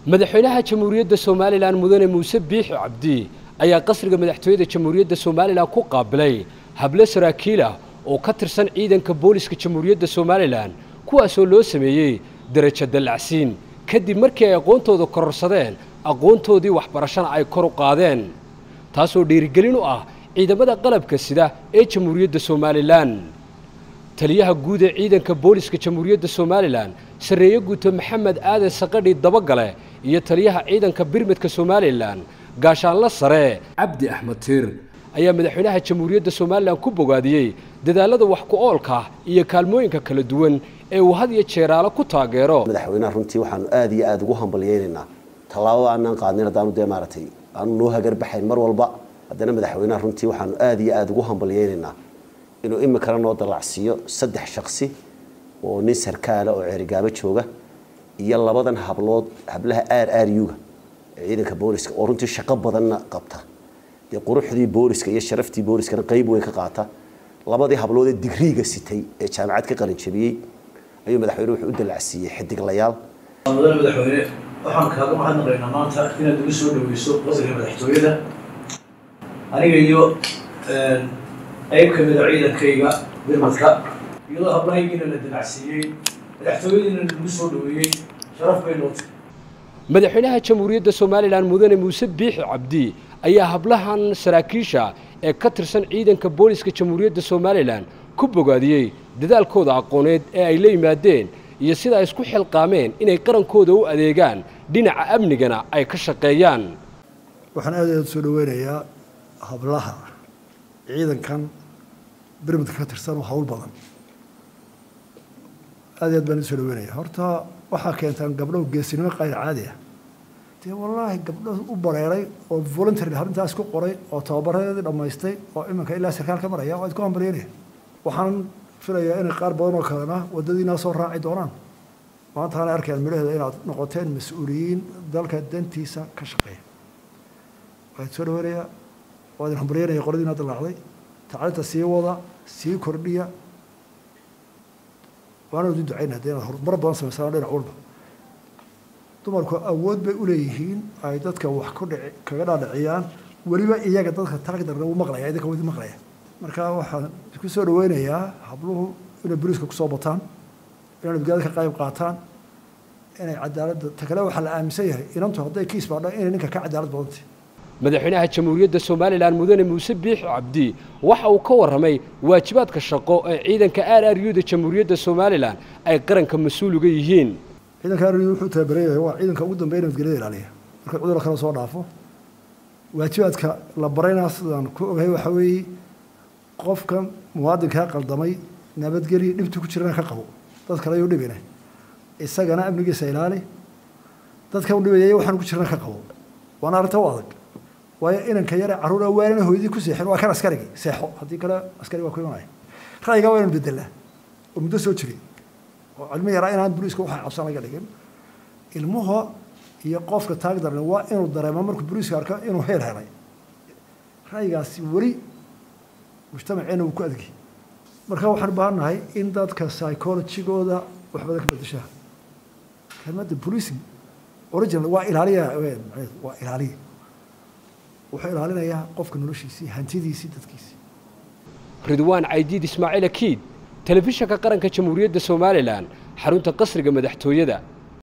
madaxweynaha jamhuuriyadda somalilan mudane muuse biixi cabdi ayaa qasriga madaxtooyada jamhuuriyadda somalilan ku qaabilay hable saraakiil ah oo ka tirsan ciidanka booliska jamhuuriyadda somalilan kuwaasoo loo sameeyey darajo dallacsiin kadib markii ay aqoontooda kororsadeen aqoontoodii waxbarashana ay kor u qaadeen taasoo dhiirigelin u ah ciidamada qalabka sida ee jamhuuriyadda somalilan taliyaha guud ee ciidanka booliska jamhuuriyadda somalilan sarreeye guuto maxamed aadan saqadhi dabagale iyo taliyaha ciidanka birmidka somalilan gaashaanla sare cabdi axmed tiir ayaa madaxweynaha jamhuuriyadda somalilan ku bogaadiyey dadaalada wax ku oolka iyo kaalmooyinka kala duwan ee uu had iyo jeeraalo ku taageero madaxweynaha runtii waxaanu aada iyo aada ugu hambalyeynaynaa tallaabada aanaan qaadnin haddaanu dee maaragtay aanu noo hagarbaxayn mar walba haddana madaxweynaha runtii waxaanu aada iyo aada ugu hambalyeynaynaa inuu imikana noo dallacsiiyo saddex shaksi oo nin sarkaala oo ceerigaabo jooga iyo labadan hablood hablaha r r u-ga ee ciidanka booliska oo runtii shaqo badanna qabta dee quruxdii booliska iyo sharaftii booliskana qeyb weyn ka qaata labadii hablood ee digriiga sitay ee jaamacad ka qalinjabiyey ayuu madaxweyne wuxuu u dallacsiiyey xidiglayaal mudane madaxweyne waxaan kaaga mahadnaqaynaa maanta inaad igu soo dhaweyso qasriga madaxtooyada aniga iyo qayb ka mida ciidankayga birmadka iyadoo hablahaygiina la dalacsiiyey madaxtooyadiina lagu soo dhaweeyey sharaf bay nootay madaxweynaha jamhuuriyadda somalilan mudane muuse biixi cabdi ayaa hablahan saraakiisha ee ka tirsan ciidanka booliska jamhuuriyadda somalilan ku bogaadiyey dadaalkooda aqooneed ee ay la yimaadeen iyo sida ay isku xilqaameen inay qarankooda u adeegaan dhinaca amnigana ay ka shaqeeyaan waxaan aad aad soo dhaweynayaa hablaha ciidankan birmidka ka tirsan oo hawl badan aad aad baan usoo dhaweynaya horta waxaa keentaan gabdho geesinimo qayr caadi ah dee wallaahi gabdho u bareeray oo voluntary arrintaas ku qoray oo tababaradeedii dhammaystay oo iminka ilaa sarkaal ka maraya waa idku hambalyanaya waxaan filayaa inay qaar badan oo kalena waddadiinaa soo raaci doonaan maantaana arkayaan midhaheeda inaad noqoteen mas-uuliyiin dalka dantiisa ka shaqeeya waan soo dhaweynayaa waa idin hambalyanaya qoladiina dalaacday tacliinta sii wada sii kordhiya waana idin ducayna haddii inaad horumar badan samaysaan dhinac walba dumarku awood bay uleeyihiin ay dadka wax ku dhici kaga dhaadhiciyaan weliba iyaga dadka taagdarna wuu maqlaya idinka wadi maqlaya marka waxaan ku soo dhaweynayaa habluhu inay boliiska kusoo bataan inay nabadgelyada ka qayb qaataan inay cadaaladda ta kale waxaa la aaminsan yahay inantu hadday kiis baadho inay ninka ka cadaalad badantay madaxweynaha jamhuuriyadda somalilan mudane muuse biixi cabdi waxa uu ka warramay waajibaadka shaqo ee ciidanka r r u da jamhuuriyadda somalilan ay qaranka mas-uul uga yihiin ciidanka r u wuxuu tababaran yahay waa ciidanka ugu dambeeya nabadgelyada ilaaliya marka cudurka kale soo dhaafo waajibaadka la baraynaa sidaan ku ogahay waxa weeye qofkan muwaadinkaa qaldamay nabadgelya dhibta ku jirana ka qabo dad kale ayuu dhibina isagana amnigiisa ilaali dadkan u dhibaya waxaan ku jirana ka qabo waana arrinta u adag waayo inanka yare carruura waanana hooyadii ku seexin waa kan askarigii seexo haddii kale askari waa ku imanaya ra'yigaa waa inaan bedelaa oo muddo soo jiray oo cilmo yaraa inaan boliiska waxay cabsan laga dhigin ilmuhu iyo qofka taag daran waa inuu dareemo markuu boliiska arko inuu heel helay ra'yigaasi weli mujtamaceena uu ku adgi marka waxaan u baahannahay in dadka psychologigooda wax badan ka bedeshaa kelmadda policing original waa ilaaliya waa ilaaliya wuxuu ilaalinayaa qofka noloshiisii hantidiisii dadkiisii ridwaan caydiid ismaaciil akiid telefishanka qaranka jamhuuriyadda somalilan xarunta qasriga madaxtooyada